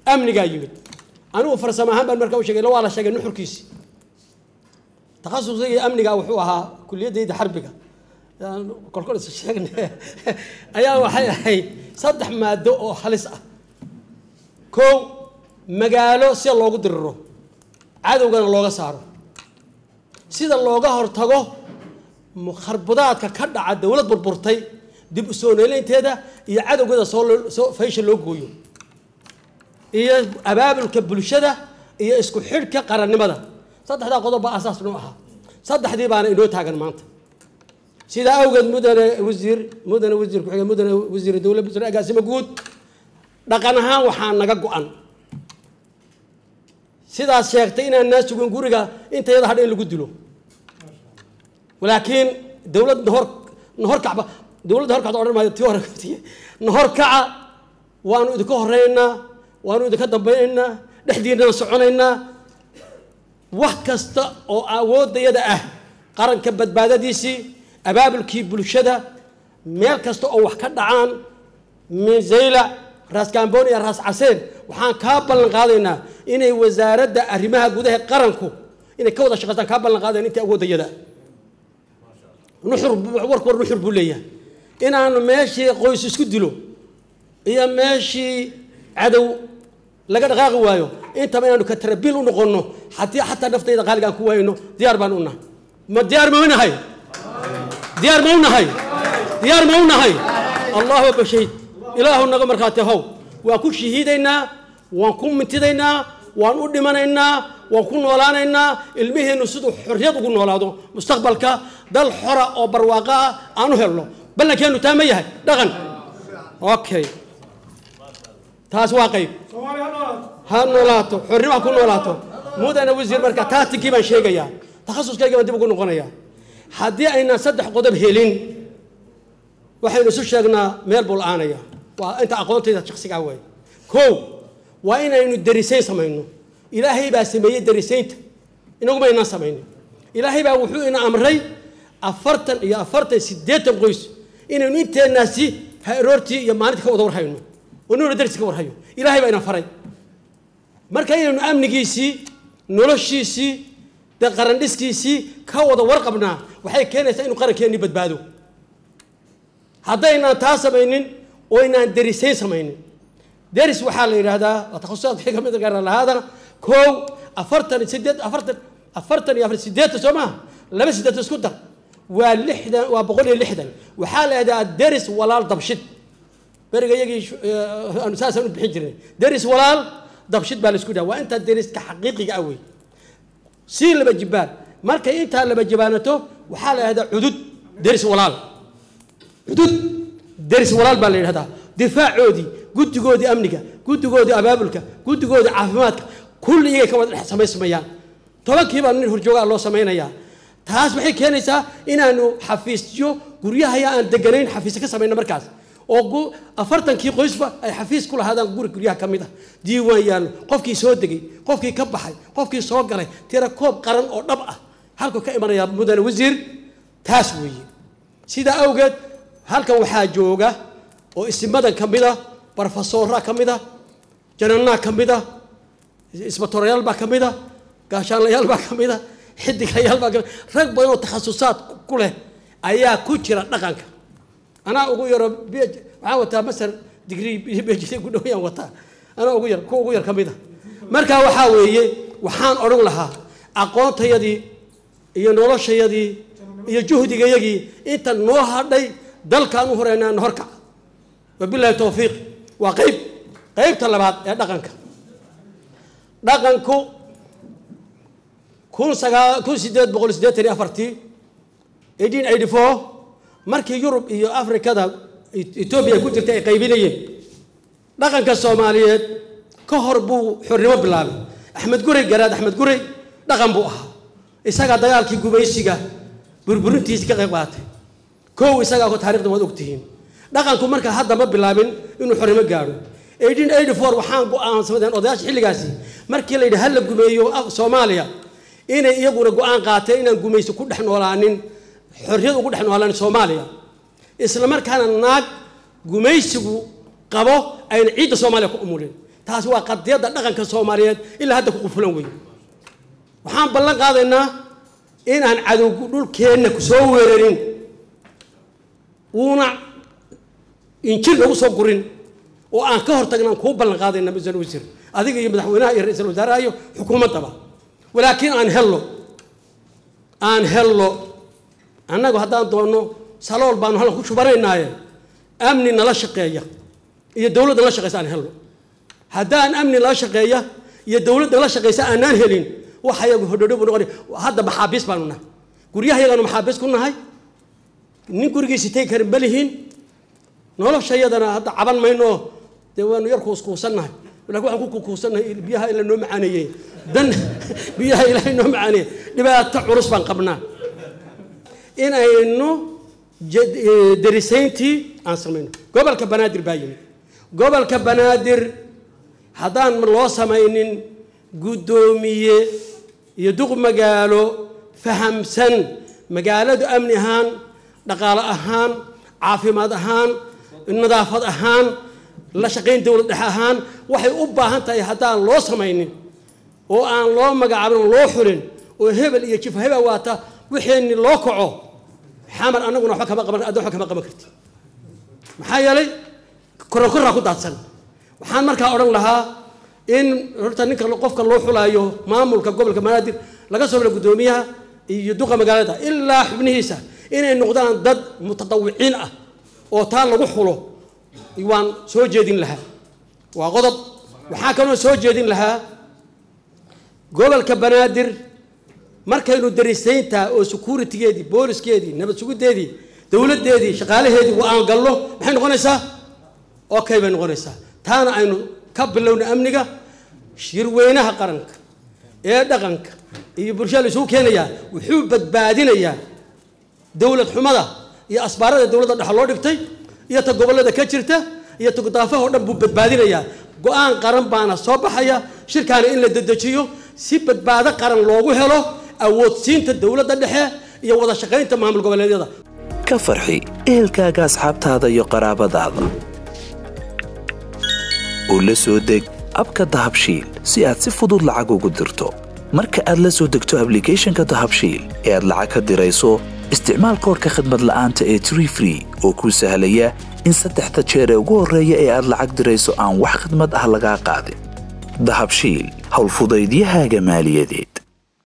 amnigaa yimid anigu farsamo ahaan baan markaa u sheegay waa la sheegay nuxurkiisi takhasusigii amniga wuxuu ahaa kuliyadayda xarbiga kolkol is sheegne ayaa waxay ahayd saddex maado oo halis ah kow magaalo sida loogu diriro cadowgana looga saaro sida looga hortago mukharbadaadka ka dhaca dowlad burburtay dib u soo neelaynteeda iyo cadowgeeda soo soo faysha loo gooyo iyo abaabulka bulshada iyo isku xidhka qarannimada saddexdaa qodob baa asaas noo ahaa saddexdii baana inoo taagan maanta sidaa awgeed mudane wasiir mudane wasiir ku-xigeen mudane wasiir dowlad wasiir agaasimo guud dhaqan ahaan waxaa naga go-an sidaas sheegtay inaan naa sugin guriga intayada hadha in lagu dilo laakiin dowlad nahor nahorkacba dowladda horkacda odhan maayo tii hore nahorkaca waanu idinka horeynaa waanu idinka dambaynaynaa dhexdiinana soconaynaa wax kasta oo awoodayada ah qaranka badbaadadiisii abaabulkii bulshada meel kasta oo wax ka dhacaan minsayla raas gamboon iyo raas caseen waxaan kaa ballan qaadaynaa inay wasaaradda arrimaha gudaha qaranku inay ka wada shaqaystaan kaa ballan qaadayn inta awoodayada nuxur warku war nuxur buu leeyahay inaanu meeshii qoys isku dilo iyo meeshii cadow laga dhaqaaqi waayo intaba inaanu ka tarabiil u noqonno haddii xataa naftayda qaaliga aan ku waayno diyaar baan u nahay ma diyaar ma u nahay diyaar ma u nahay diyaar ma u nahay allahu akbar shahiid ilaahu naga markhaati how waan ku shahiidaynaa waan ku mintidaynaa waan u dhimanaynaa waan ku noolaanaynaa ilmiheennu siduu xorriyad ugu noolaado mustaqbalka dal xora oo barwaaqo ah aan u helno ballankeenu taa ma yahay dhaqan okay taas waa qayb ha noolaato xornimo ha ku noolaato mudane wasiir marka taatikii baan sheegayaa takhasuskayga baan dib ugu noqonayaa haddii aynaan saddex qodob helin waxaynu isu sheegnaa meel buu la-aanaya waa inta aqoontayda shaksigaa waay kow waa inaynu darisayn samayno ilaahay baa sameeyey darisaynta inaguma aynaan samaynin ilaahay baa wuxuu ina amray afartan iyo afartan siddeetan qoys inaynu inteenaasi aroortii iyo maalintii ka wada warhayno oo nuna darsi ka warhayo ilaahay baa ina faray marka inaynu amnigiisii noloshiisii dee qarandhiskiisii ka wada warqabnaa waxay keenaysaa inuu qarankeenni badbaado haddaynaan taa samaynin oo inaan derisayn samaynin deris waxaa la yidhaahdaa waa takhususaadka wixii kamid gaara lahaada kow afartan sideed afartan afartan iyo afar sideetan soo maaha laba sideetan isku dar waa lixdan waa boqol iyo lixdan waxaa la yidhahdaa deris walaal dabshid beriga iyagii aanu saasaan u bixin jirnay deris walaal dabshid baa la isku dhaha waa intaa deriska xaqiiqiga ah wey sii laba jibaan markay intaa laba jibaanato waxaa la yidhahdaa cudud deris walaal cudud deris walaal baa la yidhahdaa difaacoodii guddigoodii amniga guddigoodii abaabulka guddigoodii caafimaadka kulli iyagay ka wada dhex samaysmayaan tobankiibaa nin horjoogaa loo samaynayaa taas waxay keenaysaa inaanu xafiisyo guryahaya aan deganayn xafiisyo ka samayno markaas oo afartankii qoysba ay xafiis ku lahaadaan guri guryaha ka mid ah diiwaan yaallo qofkii soo degay qofkii ka baxay qofkii soo galay tira koob qaran oo dhab ah halkuu ka imanaya mudane wasiir taas weeye sidaa awgeed halkan waxaa jooga oo isimadan ka mid a barofesoora ka mid a jananaa ka mid a isbatorayaal baa ka mid a gaashaanlayaal baa ka mid a xidigayaal baa ka mid rag badan oo takhasusaad ku leh ayaa ku jira dhaqanka anaa ugu yaro waxaan wataa masar digrii bhd ku dhowyaan wataa anaa ugu yar kuwa ugu yar ka mid a marka waxaa weeye waxaan odhan lahaa aqoontayadii iyo noloshayadii iyo juhdigayagii inta noo hadhay dalkaan u horeynaa na horkac wabilahi towfiiq waa qayb qaybta labaad ee dhaqanka dhaqanku kun sagaa kun sideed boqol siddeetan iyo afartii eighteen eighty four markii yurub iyo afrikada etoobiya ku jirtay ay qaybinayeen dhaqanka soomaaliyeed ka hor buu xornimo bilaabay axmed gurey garaad axmed gurey dhaqan buu ahaa isagaa dagaalkii gumaysiga burburintiisi ka qayb qaatay kow isagaa ko taarikhda waad ogtihiin dhaqanku marka hadda ma bilaabin inuu xornimo gaadho eighteen eighty four waxaan go-aansamadeen odayaasha xilligaasi markii la yidhi ha la gumeeyo soomaaliya inay iyaguna go-aan qaateen inaan gumaysi ku dhex noolaanin xorriyad ugu dhex noolaan soomaaliya isla markaana naag gumaysigu qabo ayna ciidda soomaaliya ku umulin taasi waa qadiyadda dhaqanka soomaaliyeed ilaa hadda ku qufulan wey waxaan ballan qaadaynaa inaan cadowgu dhulkeenna ku soo weerarin uuna injir lagu soo gurin oo aan ka hortagnaan kuu ballan qaadayna masal wasiir adiga iyo madaxweynaha iyo ra-iisul wasaaraha iyo xukuumaddaba walaakiin aan hello aan hello annagu haddaan doonno salool baanu halkan ku shubanaynaaye amni nala shaqeeya iyo dowladda nala shaqeysa aan helno haddaan amni nala shaqeeya iyo dowladda nala shaqeysa aanaan helin waxa yagu hodhodho buu noqonay hadda maxaabiis baanu nahay guryaha yagaanu maxaabiis ku nahay nin gurigiisi tegi karin ma lihiin noloshayadana hadda caban mayno dee waanu yar kuuskuusannahay lakin waxaan ku kuukuusannahay biyaha ila noo macaaneeyey dan biyaha ilaahay noo macaaneeyey dhibaato culus baan qabnaa in aynu darisayntii aan samayno gobolka banaadir baa yimid gobolka banaadir haddaan loo samaynin guddoomiye iyo duq magaalo fahamsan magaaladu amni ahaan dhaqaale ahaan caafimaad ahaan nadaafad ahaan la shaqayn dowlad dhexe ahaan waxay u baahan tahay haddaan loo samaynin oo aan loo magacaabin oo loo xulin oo hebel iyo jifa hebel waata wixeenni loo kaco xamar annaguna waxba kama qaban adda waxba kama qaban karti maxaa yeelay korokoraa ku daadsan waxaan markaa odhan lahaa in horta ninka qofka loo xulaayo maamulka gobolka banaadir laga soo bila guddoomiyaha iyo duqa magaalada ilaa xubnihiisa inay noqdaan dad mutadawiciin ah oo taa lagu xulo waan soo jeedin lahaa waa qodob waxaa kaloo soo jeedin lahaa gobolka banaadir markaynu darisayntaa oo securitigeedii booliskeedii nabad sugiddeedii dowladdeedii shaqaalaheedii wa aan galno maxay noqonaysaa okay bay noqonaysaa taana aynu ka bilowna amniga shirweynaha qaranka ee dhaqanka iyo bulshada la isugu keenayaa wuxuu badbaadinayaa dowlad xumada iyo asbaarada dowladda dhexe loo dhigtay iyo ta gobollada ka jirta iyo ta gudaafaha oo dhan buu badbaadinayaa go-aan qaran baana soo baxaya shirkaana in la dedejiyo si badbaado qaran loogu helo awoodsiinta dowladda dhexe iyo wada shaqaynta maamul goboleedyada ka farxi ehelkaaga asxaabtaada iyo qaraabadaada oo la soo deg abka dahabshiil si aad si fudud lacag ugu dirto marka aad la soo degto ablicathonka dahabshiil ee aad lacag ka dirayso isticmaal koorka khadmad la'aanta ee tree free oo kuu sahlaya in saddexda jeer ee ugu horreeya ee aad lacag dirayso aan wax khadmad ah lagaa qaadin dahabshiil howlfudaydiyahaaga maaliyadeed